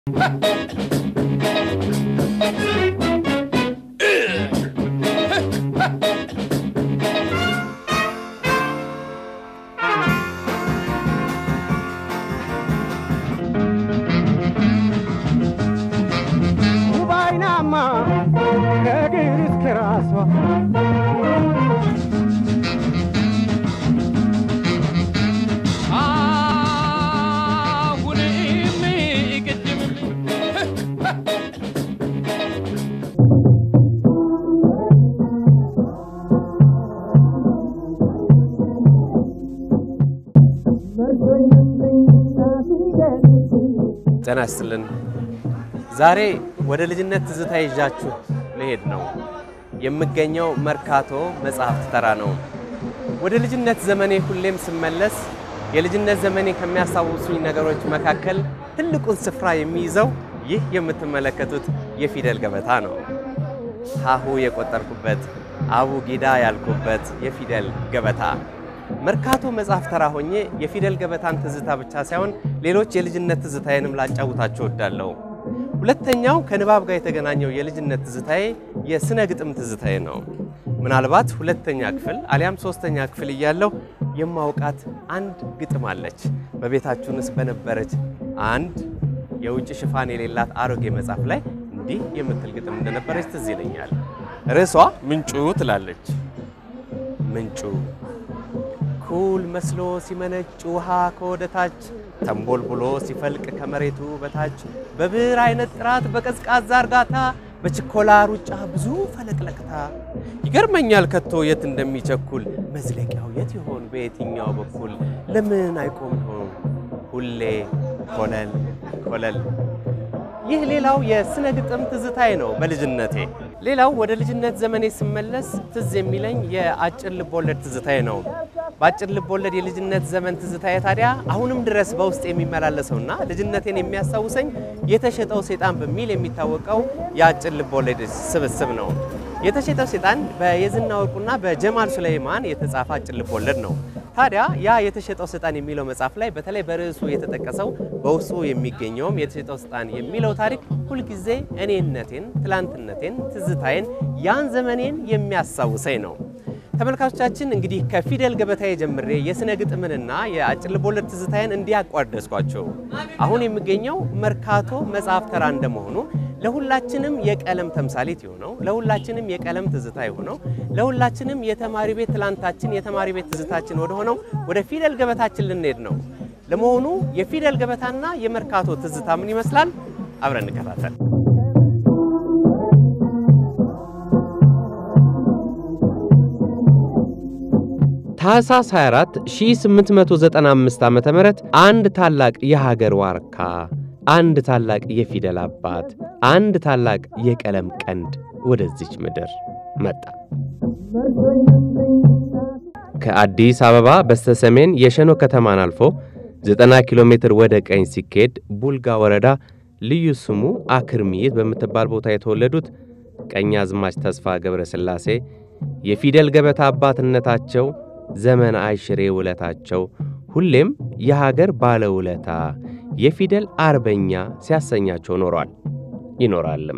ውባይናማ ከእግር እስከ ራሷ አሁንም ቅድምም ጤና ይስጥልን። ዛሬ ወደ ልጅነት ትዝታ ይዣችሁ ልሄድ ነው። የምገኘው መርካቶ መጽሐፍት ተራ ነው። ወደ ልጅነት ዘመኔ ሁሌም ስመለስ የልጅነት ዘመኔ ከሚያስታውሱኝ ነገሮች መካከል ትልቁን ስፍራ የሚይዘው ይህ የምትመለከቱት የፊደል ገበታ ነው። ሀሁ የቆጠርኩበት አቡ ጊዳ ያልኩበት የፊደል ገበታ መርካቶ መጽሐፍ ተራ ሆኜ የፊደል ገበታን ትዝታ ብቻ ሳይሆን ሌሎች የልጅነት ትዝታዬንም ላጫውታችሁ እወዳለሁ። ሁለተኛው ከንባብ ጋር የተገናኘው የልጅነት ትዝታዬ የስነ ግጥም ትዝታዬ ነው። ምናልባት ሁለተኛ ክፍል አሊያም ሶስተኛ ክፍል እያለሁ የማውቃት አንድ ግጥም አለች። በቤታችሁንስ በነበረች አንድ የውጭ ሽፋን የሌላት አሮጌ መጽሐፍ ላይ እንዲህ የምትል ግጥም እንደነበረች ትዝ ይለኛል። ርዕሷ ምንጩ ትላለች። ምንጩ ኩል መስሎ ሲመነጭ ውሃ ከወደ ታች ተንቦልቡሎ ሲፈልቅ ከመሬቱ በታች በብር አይነት ጥራት በቀዝቃዛ እርጋታ በችኮላ ሩጫ ብዙ ፈለቅለቅታ ይገርመኛል ከቶ የት እንደሚቸኩል መዝለቂያው የት ይሆን በየትኛው በኩል ለምን አይቆም ይሆን ሁሌ ኮለል ኮለል ይህ ሌላው የስነ ግጥም ትዝታዬ ነው በልጅነቴ። ሌላው ወደ ልጅነት ዘመኔ ስመለስ ትዝ የሚለኝ የአጭር ልቦለድ ትዝታዬ ነው። በአጭር ልቦለድ የልጅነት ዘመን ትዝታዬ ታዲያ አሁንም ድረስ በውስጥ የሚመላለሰውና ልጅነቴን የሚያስታውሰኝ የተሸጠው ሴጣን በሚል የሚታወቀው የአጭር ልቦለድ ስብስብ ነው። የተሸጠው ሴጣን በየዝና ወርቁና በጀማል ሱለይማን የተጻፈ አጭር ልቦለድ ነው። ታዲያ ያ የተሸጠው ሰይጣን የሚለው መጽሐፍ ላይ በተለይ በርዕሱ የተጠቀሰው በውስጡ የሚገኘውም የተሸጠው ሰይጣን የሚለው ታሪክ ሁልጊዜ እኔነቴን፣ ትላንትነቴን፣ ትዝታዬን፣ ያን ዘመኔን የሚያስታውሰኝ ነው። ተመልካቾቻችን እንግዲህ ከፊደል ገበታዬ ጀምሬ የስነ ግጥምንና የአጭር ልቦለድ ትዝታዬን እንዲያቋደስኳቸው አሁን የሚገኘው መርካቶ መጽሐፍ ተራ እንደመሆኑ ለሁላችንም የቀለም ተምሳሌት የሆነው ለሁላችንም የቀለም ትዝታ የሆነው ለሁላችንም የተማሪ ቤት ትላንታችን የተማሪ ቤት ትዝታችን ወደ ሆነው ወደ ፊደል ገበታችን ልንሄድ ነው። ለመሆኑ የፊደል ገበታና የመርካቶ ትዝታ ምን ይመስላል? አብረን እንከታተል። ታህሳስ 24 1895 ዓ.ም አንድ ታላቅ የሀገር ዋርካ አንድ ታላቅ የፊደል አባት አንድ ታላቅ የቀለም ቀንድ ወደዚች ምድር መጣ። ከአዲስ አበባ በስተሰሜን የሸኖ ከተማን አልፎ 90 ኪሎ ሜትር ወደ ቀኝ ሲኬድ ቡልጋ ወረዳ ልዩ ስሙ አክርሚት በምትባል ቦታ የተወለዱት ቀኛዝማች ተስፋ ገብረ ሥላሴ የፊደል ገበታ አባትነታቸው ዘመን አይሽሬ ውለታቸው ሁሌም የሀገር ባለውለታ የፊደል አርበኛ ሲያሰኛቸው ኖሯል ይኖራልም።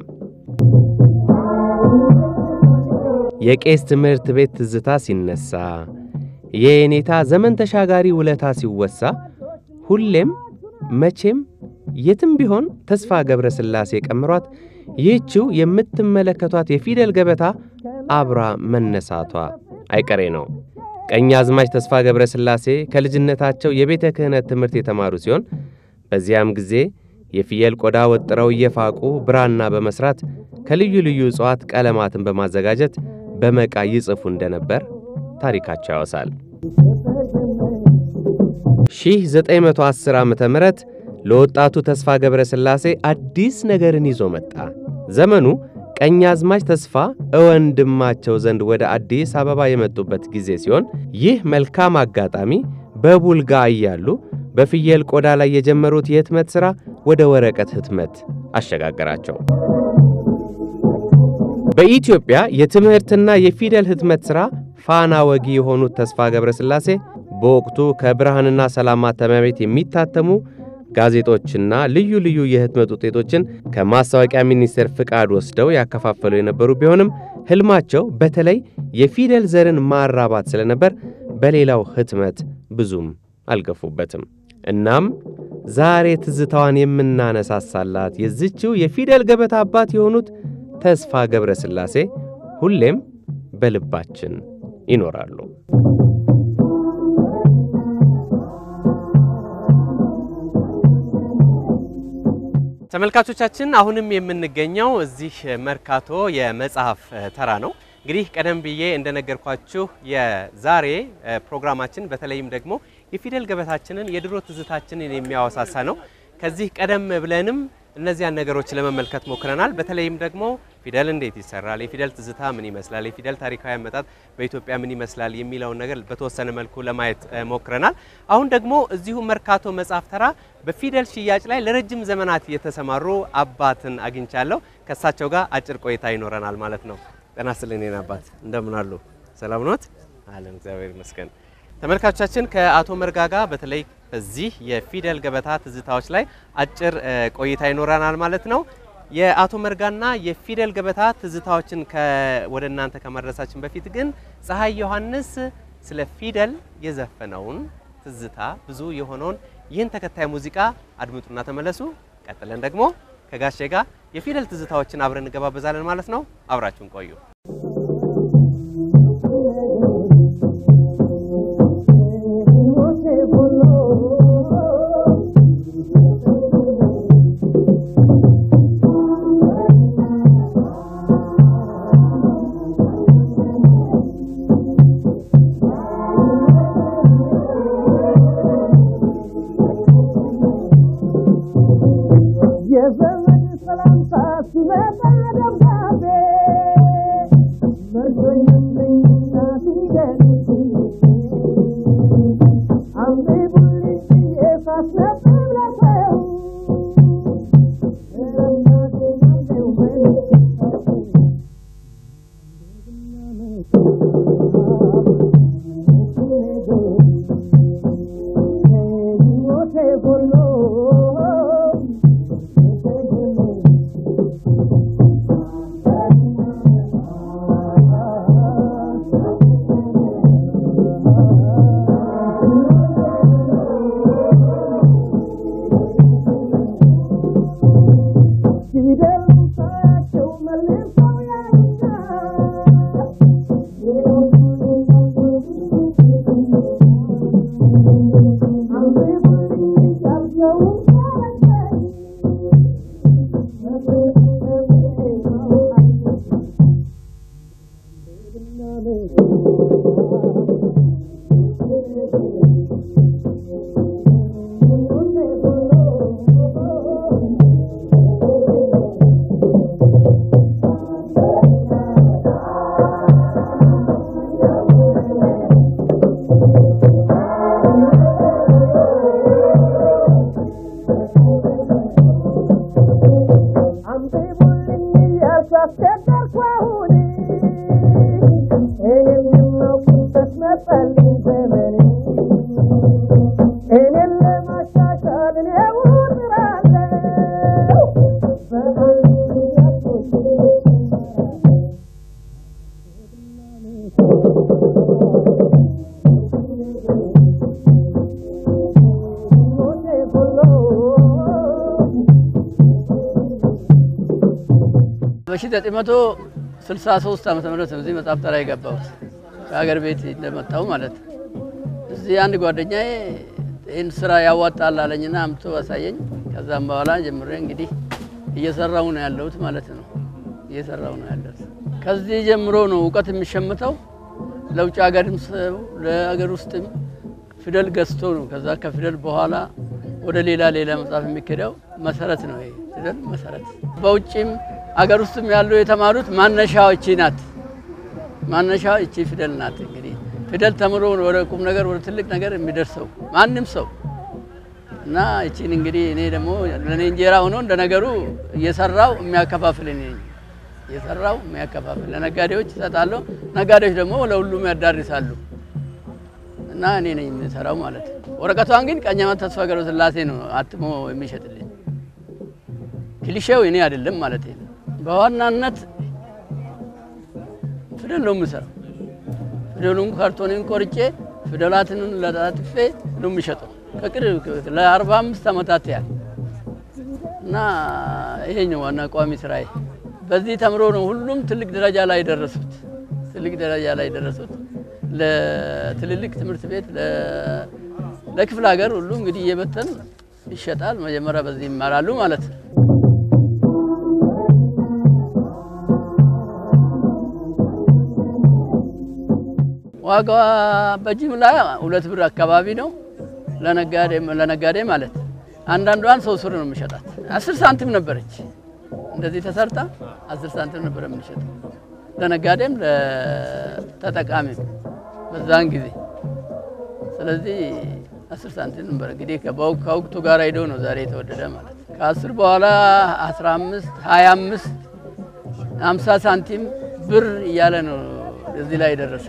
የቄስ ትምህርት ቤት ትዝታ ሲነሳ፣ የየኔታ ዘመን ተሻጋሪ ውለታ ሲወሳ፣ ሁሌም መቼም የትም ቢሆን ተስፋ ገብረ ሥላሴ ቀምሯት ይህችው የምትመለከቷት የፊደል ገበታ አብራ መነሳቷ አይቀሬ ነው። ቀኛዝማች ተስፋ ገብረ ሥላሴ ከልጅነታቸው የቤተ ክህነት ትምህርት የተማሩ ሲሆን በዚያም ጊዜ የፍየል ቆዳ ወጥረው እየፋቁ ብራና በመስራት ከልዩ ልዩ እጽዋት ቀለማትን በማዘጋጀት በመቃ ይጽፉ እንደነበር ታሪካቸው ያወሳል። 1910 ዓ ም ለወጣቱ ተስፋ ገብረ ሥላሴ አዲስ ነገርን ይዞ መጣ። ዘመኑ ቀኛዝማች ተስፋ እወንድማቸው ዘንድ ወደ አዲስ አበባ የመጡበት ጊዜ ሲሆን ይህ መልካም አጋጣሚ በቡልጋ እያሉ በፍየል ቆዳ ላይ የጀመሩት የህትመት ሥራ ወደ ወረቀት ህትመት አሸጋገራቸው። በኢትዮጵያ የትምህርትና የፊደል ህትመት ሥራ ፋና ወጊ የሆኑት ተስፋ ገብረ ሥላሴ በወቅቱ ከብርሃንና ሰላም ማተሚያ ቤት የሚታተሙ ጋዜጦችና ልዩ ልዩ የህትመት ውጤቶችን ከማስታወቂያ ሚኒስቴር ፍቃድ ወስደው ያከፋፈሉ የነበሩ ቢሆንም ህልማቸው በተለይ የፊደል ዘርን ማራባት ስለነበር በሌላው ህትመት ብዙም አልገፉበትም። እናም ዛሬ ትዝታዋን የምናነሳሳላት የዝችው የፊደል ገበታ አባት የሆኑት ተስፋ ገብረ ሥላሴ ሁሌም በልባችን ይኖራሉ። ተመልካቾቻችን አሁንም የምንገኘው እዚህ መርካቶ የመጽሐፍ ተራ ነው። እንግዲህ ቀደም ብዬ እንደነገርኳችሁ የዛሬ ፕሮግራማችን በተለይም ደግሞ የፊደል ገበታችንን የድሮ ትዝታችንን የሚያወሳሳ ነው። ከዚህ ቀደም ብለንም እነዚያን ነገሮች ለመመልከት ሞክረናል። በተለይም ደግሞ ፊደል እንዴት ይሰራል፣ የፊደል ትዝታ ምን ይመስላል፣ የፊደል ታሪካዊ አመጣጥ በኢትዮጵያ ምን ይመስላል የሚለውን ነገር በተወሰነ መልኩ ለማየት ሞክረናል። አሁን ደግሞ እዚሁ መርካቶ መጽሐፍ ተራ በፊደል ሽያጭ ላይ ለረጅም ዘመናት የተሰማሩ አባትን አግኝቻለሁ። ከእሳቸው ጋር አጭር ቆይታ ይኖረናል ማለት ነው። ጤና ይስጥልኝ የኔ አባት እንደምን አሉ? ሰላም ኖት? አለን እግዚአብሔር ይመስገን። ተመልካቾቻችን ከአቶ መርጋ ጋር በተለይ በዚህ የፊደል ገበታ ትዝታዎች ላይ አጭር ቆይታ ይኖረናል ማለት ነው። የአቶ መርጋና የፊደል ገበታ ትዝታዎችን ወደ እናንተ ከማድረሳችን በፊት ግን ፀሐይ ዮሐንስ ስለ ፊደል የዘፈነውን ትዝታ ብዙ የሆነውን ይህን ተከታይ ሙዚቃ አድምጡና ተመለሱ። ቀጥለን ደግሞ ከጋሼ ጋር የፊደል ትዝታዎችን አብረን እንገባበዛለን ማለት ነው። አብራችሁን ቆዩ። የዘመድ ሰላምታ ሲመጣ ደብዳቤ መቶኝልኝና ፊደል አንብቡልኝ ብዬ ሳስነብብ ለሰው ረናቴ ናምቤው ሞቴ ጎሎ በ1963 ዓመተ ምህረት ነው እዚህ መጽሐፍ ተራ የገባሁት ከሀገር ቤት እንደመጣሁ ማለት ነው። እዚህ አንድ ጓደኛዬ ይህን ስራ ያዋጣል አለኝና አምቶ አሳየኝ። ከዛም በኋላ ጀምሬ እንግዲህ እየሰራው ነው ያለሁት ማለት ነው። እየሰራው ነው ያለሁት። ከዚህ ጀምሮ ነው እውቀት የሚሸምተው ለውጭ ሀገርም ሰው ለሀገር ውስጥም ፊደል ገዝቶ ነው። ከዛ ከፊደል በኋላ ወደ ሌላ ሌላ መጽሐፍ የሚኬደው መሰረት ነው። ይሄ ፊደል መሰረት በውጭም አገር ውስጥም ያሉ የተማሩት ማነሻው እቺ ናት። ማነሻው እቺ ፊደል ናት። እንግዲህ ፊደል ተምሮ ወደ ቁም ነገር ወደ ትልቅ ነገር የሚደርሰው ማንም ሰው እና እቺን እንግዲህ እኔ ደግሞ ለእኔ እንጀራ ሆኖ እንደ ነገሩ እየሰራው የሚያከፋፍል እኔ ነኝ። እየሰራው የሚያከፋፍል ለነጋዴዎች ይሰጣለሁ። ነጋዴዎች ደግሞ ለሁሉም ያዳርሳሉ። እና እኔ ነኝ የምሰራው ማለት ነው። ወረቀቷን ግን ቀኛማት ተስፋ ገብረስላሴ ነው አትሞ የሚሸጥልኝ። ክሊሼው እኔ አይደለም ማለት ነው። በዋናነት ፊደል ነው የምሰራው። ፊደሉን ካርቶንን ቆርጬ ፊደላትን ለጣጥፌ ነው የሚሸጠው ከቅርብ ለአርባ አምስት ዓመታት ያህል እና ይሄኛው ዋና ቋሚ ስራዬ። በዚህ ተምሮ ነው ሁሉም ትልቅ ደረጃ ላይ ደረሱት። ትልቅ ደረጃ ላይ ደረሱት። ለትልልቅ ትምህርት ቤት ለ- ለክፍለ ሀገር ሁሉ እንግዲህ እየበተን ይሸጣል። መጀመሪያ በዚህ ይማራሉ ማለት ነው። ዋጋ በጅምላ ሁለት ብር አካባቢ ነው ለነጋዴ ለነጋዴ ማለት አንዳንዷን ሰው ስር ነው የምሸጣት። አስር ሳንቲም ነበረች እንደዚህ ተሰርታ አስር ሳንቲም ነበር የምንሸጠው ለነጋዴም ለተጠቃሚም በዛን ጊዜ። ስለዚህ አስር ሳንቲም ነበር እንግዲህ ከበው- ከወቅቱ ጋር ሄዶ ነው ዛሬ የተወደደ ማለት ነው። ከአስር በኋላ አስራ አምስት ሀያ አምስት ሀምሳ ሳንቲም ብር እያለ ነው እዚህ ላይ የደረሰ።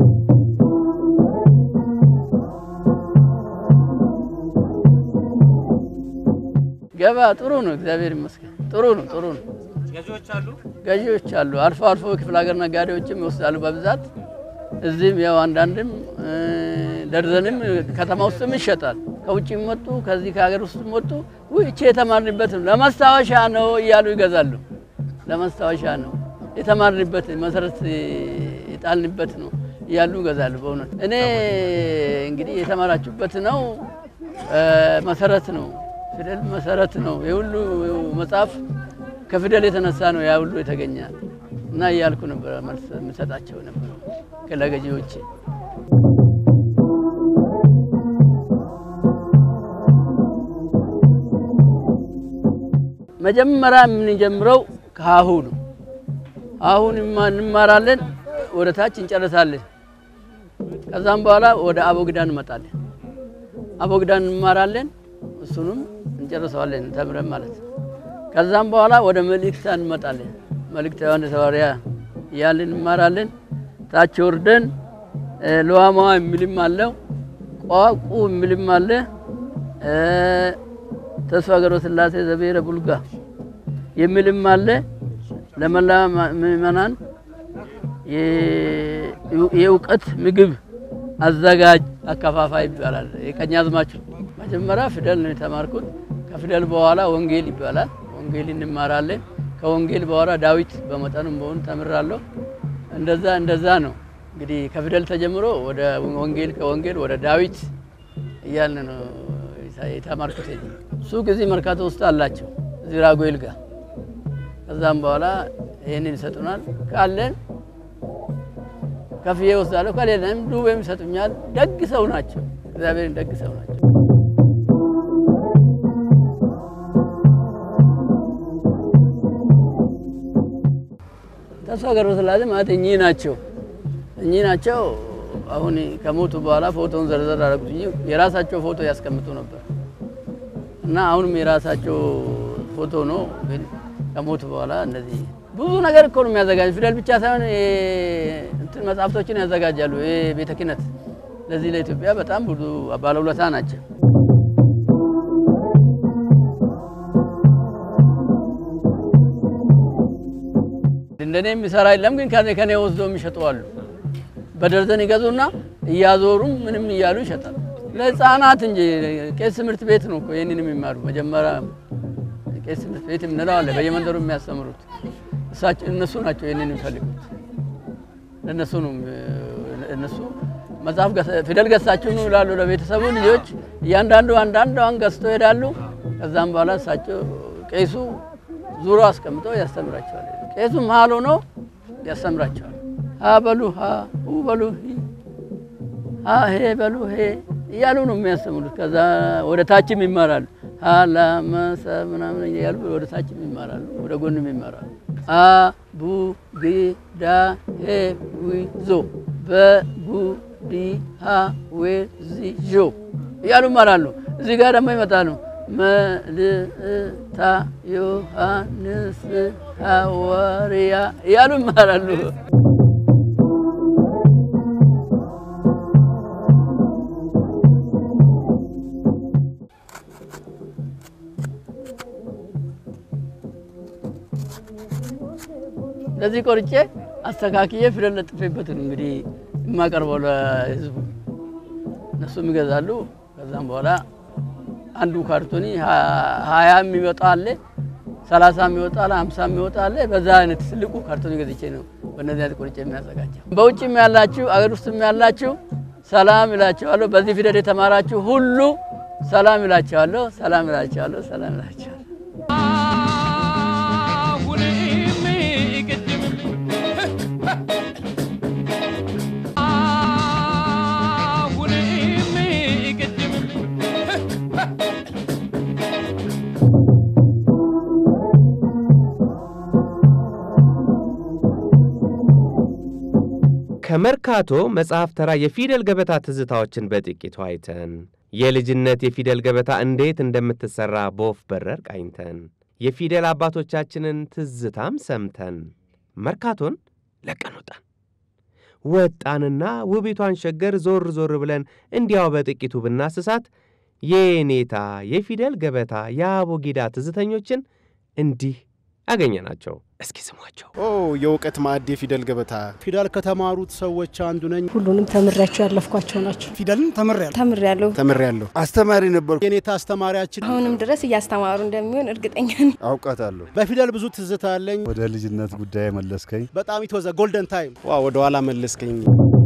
ገባ ጥሩ ነው፣ እግዚአብሔር ይመስገን። ጥሩ ነው፣ ጥሩ ነው። ገዢዎች አሉ። ገዢዎች አሉ። አልፎ አልፎ ክፍለ ሀገር ነጋዴዎችም ይወስዳሉ በብዛት እዚህም ያው አንዳንድም እ፣ ደርዘንም ከተማ ውስጥም ይሸጣል። ከውጭም መጡ ከዚህ ከሀገር ውስጥም መጡ። ውይ እቺ የተማርንበት ነው ለማስታወሻ ነው እያሉ ይገዛሉ። ለማስታወሻ ነው የተማርንበት መሰረት የጣልንበት ነው እያሉ ይገዛሉ። በእውነት እኔ እንግዲህ የተማራችሁበት ነው እ፣ መሰረት ነው ፊደል መሰረት ነው የሁሉ መጽሐፍ ከፊደል የተነሳ ነው ያ ሁሉ የተገኘ እና እያልኩ ነበረ መልስ የምሰጣቸው ነበረ ለገዢዎች። መጀመሪያ የምንጀምረው ከሀሁ ነው። አሁን እንማራለን፣ ወደ ታች እንጨርሳለን። ከዛም በኋላ ወደ አቦግዳ እንመጣለን። አቦግዳ እንማራለን፣ እሱንም እንጨርሰዋለን ተምረን ማለት ነው። ከዛም በኋላ ወደ መልእክታ እንመጣለን። መልእክተ ዮሐንስ ሐዋርያ እያልን እንማራለን። ታች ወርደን እ፣ ለዋማዋ የሚልም አለው ቋቁ የሚልም አለ እ፣ ተስፋ ገብረስላሴ ዘብሔረ ቡልጋ የሚልም አለ። ለመላ ምእመናን የ- የእውቀት ምግብ አዘጋጅ አከፋፋይ ይባላል። የቀኛዝማች መጀመሪያ ፊደል ነው የተማርኩት። ከፊደል በኋላ ወንጌል ይባላል። ወንጌል እንማራለን። ከወንጌል በኋላ ዳዊት በመጠኑም በሆኑ ተምራለሁ። እንደዛ እንደዛ ነው እንግዲህ ከፊደል ተጀምሮ ወደ ወንጌል ከወንጌል ወደ ዳዊት እያልን ነው የተማርኩት። ሱቅ እዚህ መርካቶ ውስጥ አላቸው እዚህ ራጉኤል ጋር። ከዛም በኋላ ይህንን ይሰጡናል። ካለን ከፍዬ ወስዳለሁ፣ ከሌለም ዱቤም ይሰጡኛል። ደግ ሰው ናቸው፣ እግዚአብሔርን ደግ ሰው ናቸው። ተስፋ ገብረስላሴ ማለት እኚህ ናቸው። እኚህ ናቸው። አሁን ከሞቱ በኋላ ፎቶውን ዘርዘር አደረጉት እንጂ የራሳቸው ፎቶ ያስቀምጡ ነበር እና አሁንም የራሳቸው ፎቶ ነው። ግን ከሞቱ በኋላ እንደዚህ ብዙ ነገር እኮ ነው የሚያዘጋጅ። ፊደል ብቻ ሳይሆን የ- እንትን መጽሐፍቶችን ያዘጋጃሉ። ይሄ ቤተ ክህነት ለዚህ ለኢትዮጵያ በጣም ብዙ ባለውለታ ናቸው። እንደኔ የሚሰራ የለም፣ ግን ከኔ ከኔ ወስዶ የሚሸጡ አሉ። በደርዘን ይገዙና እያዞሩም ምንም እያሉ ይሸጣል። ለህፃናት እንጂ ቄስ ትምህርት ቤት ነው እኮ ይህንን የሚማሩ መጀመሪያ ቄስ ትምህርት ቤት የምንለው አለ፣ በየመንደሩ የሚያስተምሩት እሳቸው እነሱ ናቸው ይህንን የሚፈልጉት። ለእነሱ ነው እነሱ መጽሐፍ ገዝተ- ፊደል ገዝታችሁ ነው ይላሉ ለቤተሰቡ ልጆች። እያንዳንዱ አንዳንዷን ገዝቶ ይሄዳሉ። ከዛም በኋላ እሳቸው ቄሱ ዙሮ አስቀምጠው ያስተምራቸዋል። ቄሱ መሀል ሆኖ ያስተምራቸዋል። ሀ በሉ ሀ ሁ በሉ ሂ ሀ ሄ በሉ ሄ እያሉ ነው የሚያስተምሩት። ከዛ ወደ ታችም ይማራሉ። ሀ ላ መ ሰ ምናምን እያሉ ወደ ታችም ይማራሉ፣ ወደ ጎንም ይማራሉ። አ ቡ ግ ዳ ሄ ዊ ዞ በ ቡ ዲ ሀ ዌ ዚ ዦ እያሉ ይማራሉ። እዚህ ጋር ደግሞ ይመጣሉ። መልእታ ዮሐንስ ሐዋርያ እያሉ ይማራሉ። እንደዚህ ቆርጬ አስተካክዬ ፊደል ለጥፌበት ነው እንግዲህ የማቀርበው ለህዝቡ። እነሱም ይገዛሉ። ከዛም በኋላ አንዱ ካርቶኒ ሀያ የሚወጣ አለ፣ ሰላሳ የሚወጣ አለ፣ ሀምሳ የሚወጣ አለ። በዛ አይነት ትልቁ ካርቶኒ ገዝቼ ነው በእነዚህ አይነት ቆርጬ የሚያዘጋጀው። በውጭም ያላችሁ አገር ውስጥም ያላችሁ ሰላም ይላቸዋለሁ። በዚህ ፊደል የተማራችሁ ሁሉ ሰላም ይላቸዋለሁ። ሰላም ይላቸዋለሁ። ሰላም ይላቸዋለሁ። አሁንም ቅድምም አሁንም ቅድምም ከመርካቶ መጽሐፍ ተራ የፊደል ገበታ ትዝታዎችን በጥቂቱ አይተን የልጅነት የፊደል ገበታ እንዴት እንደምትሠራ በወፍ በረር ቃኝተን የፊደል አባቶቻችንን ትዝታም ሰምተን መርካቶን ለቀን ወጣን። ወጣንና ውቢቷን ሸገር ዞር ዞር ብለን እንዲያው በጥቂቱ ብናስሳት የኔታ የፊደል ገበታ የአቦጊዳ ትዝተኞችን እንዲህ አገኘናቸው። እስኪ ስሟቸው። ኦ የእውቀት ማዕድ የፊደል ገበታ ፊደል ከተማሩት ሰዎች አንዱ ነኝ። ሁሉንም ተምሬያቸው ያለፍኳቸው ናቸው። ፊደልን ተምሬያለሁ። ተምሬያለሁ። ተምሬያለሁ። አስተማሪ ነበርኩ። የኔታ አስተማሪያችን አሁንም ድረስ እያስተማሩ እንደሚሆን እርግጠኛ ነኝ። አውቃታለሁ። በፊደል ብዙ ትዝታ አለኝ። ወደ ልጅነት ጉዳይ መለስከኝ። በጣም ኢትወዘ ጎልደን ታይም ዋ ወደ ኋላ መለስከኝ።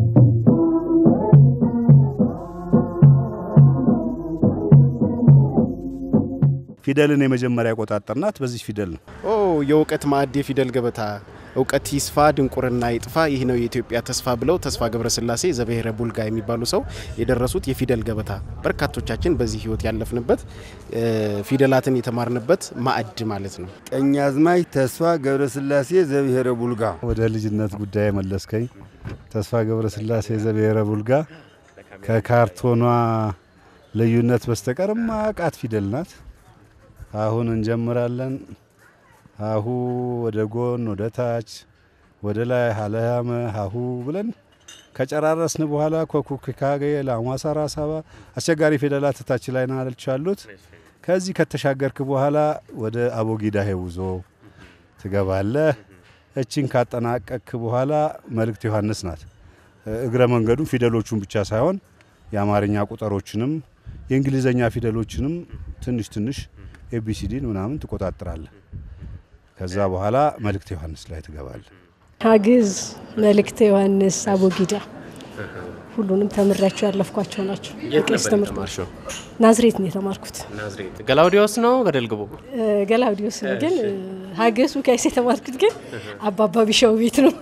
ፊደልን የመጀመሪያ ቆጣጠርናት በዚህ ፊደል ነው። ኦ የእውቀት ማዕድ የፊደል ገበታ እውቀት ይስፋ ድንቁርና ይጥፋ፣ ይህ ነው የኢትዮጵያ ተስፋ ብለው ተስፋ ገብረስላሴ ዘብሔረ ቡልጋ የሚባሉ ሰው የደረሱት የፊደል ገበታ በርካቶቻችን በዚህ ህይወት ያለፍንበት እ፣ ፊደላትን የተማርንበት ማዕድ ማለት ነው። ቀኛዝማች ተስፋ ገብረስላሴ ዘብሔረ ቡልጋ። ወደ ልጅነት ጉዳይ መለስከኝ። ተስፋ ገብረስላሴ ዘብሔረ ቡልጋ ከካርቶኗ ልዩነት በስተቀር ማቃት ፊደል ናት። አሁን እንጀምራለን። ሀሁ ወደ ጎን ወደ ታች ወደ ላይ ሀለያመ ሀሁ ብለን ከጨራረስን በኋላ ኮኩክካገ ለአሟሳራ ሳባ አስቸጋሪ ፊደላት ታች ላይ ናለች አሉት። ከዚህ ከተሻገርክ በኋላ ወደ አቦጊዳ ሄውዞ ትገባለህ። እችን ካጠናቀቅክ በኋላ መልእክት ዮሐንስ ናት። እግረ መንገዱ ፊደሎቹን ብቻ ሳይሆን የአማርኛ ቁጥሮችንም የእንግሊዘኛ ፊደሎችንም ትንሽ ትንሽ ኤቢሲዲን ምናምን ትቆጣጥራለህ። ከዛ በኋላ መልእክት ዮሐንስ ላይ ትገባለህ። ሀግዝ፣ መልእክተ ዮሐንስ፣ አቦጊዳ ሁሉንም ተምሬያቸው ያለፍኳቸው ናቸው። የቄስ ትምህርት ናዝሬት ነው የተማርኩት። ናዝሬት ገላውዲዮስ ነው ገደል ግቡ። እ፣ ገላውዲዮስ ነው ግን እ፣ ሀገሱ ከይስ የተማርኩት ግን አባባ ቢሻው ቤት ነው።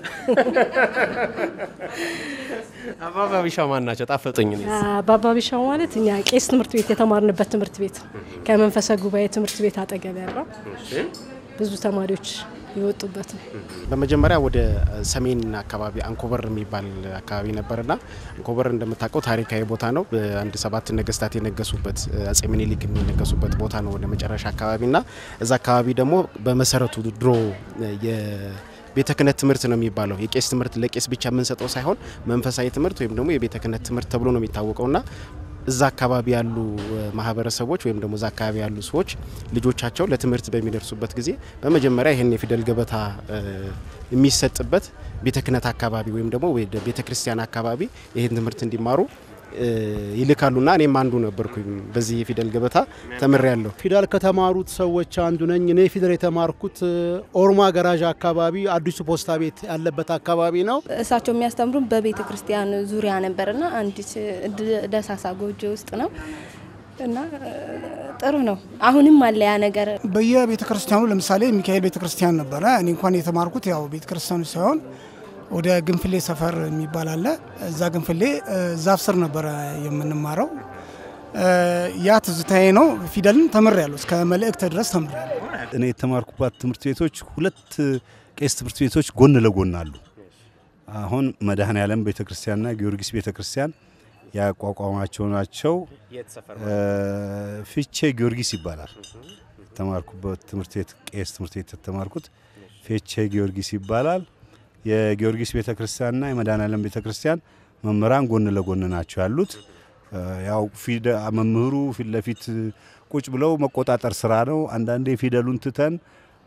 አባባ ቢሻው ማን ናቸው? ጣፈጡኝ። እኔስ። አባባ ቢሻው ማለት እኛ ቄስ ትምህርት ቤት የተማርንበት ትምህርት ቤት ከመንፈሰ ጉባኤ ትምህርት ቤት አጠገብ ያለው ብዙ ተማሪዎች የወጡበት ነው። በመጀመሪያ ወደ ሰሜን አካባቢ አንኮበር የሚባል አካባቢ ነበርና አንኮበር እንደምታውቀው ታሪካዊ ቦታ ነው። በአንድ ሰባት ነገስታት የነገሱበት አጼ ምኒልክ የሚነገሱበት ቦታ ነው ወደ መጨረሻ አካባቢና እዛ አካባቢ ደግሞ በመሰረቱ ድሮ የቤተ ክህነት ትምህርት ነው የሚባለው። የቄስ ትምህርት ለቄስ ብቻ የምንሰጠው ሳይሆን መንፈሳዊ ትምህርት ወይም ደግሞ የቤተ ክህነት ትምህርት ተብሎ ነው የሚታወቀውና እዛ አካባቢ ያሉ ማህበረሰቦች ወይም ደግሞ እዛ አካባቢ ያሉ ሰዎች ልጆቻቸው ለትምህርት በሚደርሱበት ጊዜ በመጀመሪያ ይህን የፊደል ገበታ እ፣ የሚሰጥበት ቤተ ክህነት አካባቢ ወይም ደግሞ ወደ ቤተ ክርስቲያን አካባቢ ይህን ትምህርት እንዲማሩ እ፣ ይልካሉና እኔም አንዱ ነበርኩኝ። በዚህ የፊደል ገበታ ተምሬያለሁ። ፊደል ከተማሩት ሰዎች አንዱ ነኝ። እኔ ፊደል የተማርኩት እ፣ ኦሮማ ገራዣ አካባቢ አዲሱ ፖስታ ቤት ያለበት አካባቢ ነው። እሳቸው የሚያስተምሩን በቤተ ክርስቲያን ዙሪያ ነበርና አንዲት ድ- ደሳሳ ጎጆ ውስጥ ነው እና እ፣ ጥሩ ነው። አሁንም አለ ያ ነገር። በየቤተ ክርስቲያኑ ለምሳሌ ሚካኤል ቤተ ክርስቲያን ነበረ። እኔ እንኳን የተማርኩት ያው ቤተ ክርስቲያኑ ሳይሆን ወደ ግንፍሌ ሰፈር የሚባል አለ። እዛ ግንፍሌ እ፣ ዛፍ ስር ነበረ የምንማረው። እ፣ ያ ትዝታዬ ነው። ፊደልን ተምሬያለሁ። እስከ መልእክት ድረስ ተምሬያለሁ። እኔ የተማርኩባት ትምህርት ቤቶች ሁለት ቄስ ትምህርት ቤቶች ጎን ለጎን አሉ። አሁን መድኃኔ ዓለም ቤተ ክርስቲያንና ጊዮርጊስ ቤተ ክርስቲያን ያቋቋማቸው ናቸው። እ፣ ፊቼ ጊዮርጊስ ይባላል። የተማርኩበት ትምህርት ቤት ቄስ ትምህርት ቤት የተማርኩት ፊቼ ጊዮርጊስ ይባላል። የጊዮርጊስ ቤተ ክርስቲያንና የመድኃኔ ዓለም ቤተ ክርስቲያን መምህራን ጎን ለጎን ናቸው ያሉት። እ፣ ያው ፊደ- መምህሩ ፊት ለፊት ቁጭ ብለው መቆጣጠር ስራ ነው። አንዳንዴ ፊደሉን ትተን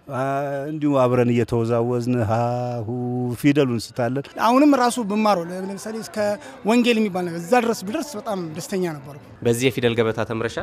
እንዲሁ አብረን እየተወዛወዝን ሀሁ ፊደሉን ስታለን አሁንም ራሱ ብማረው ለምሳሌ እስከ ወንጌል የሚባል ነገር እዛ ድረስ ብደርስ በጣም ደስተኛ ነበርኩ። በዚህ የፊደል ገበታ ተምረሻል?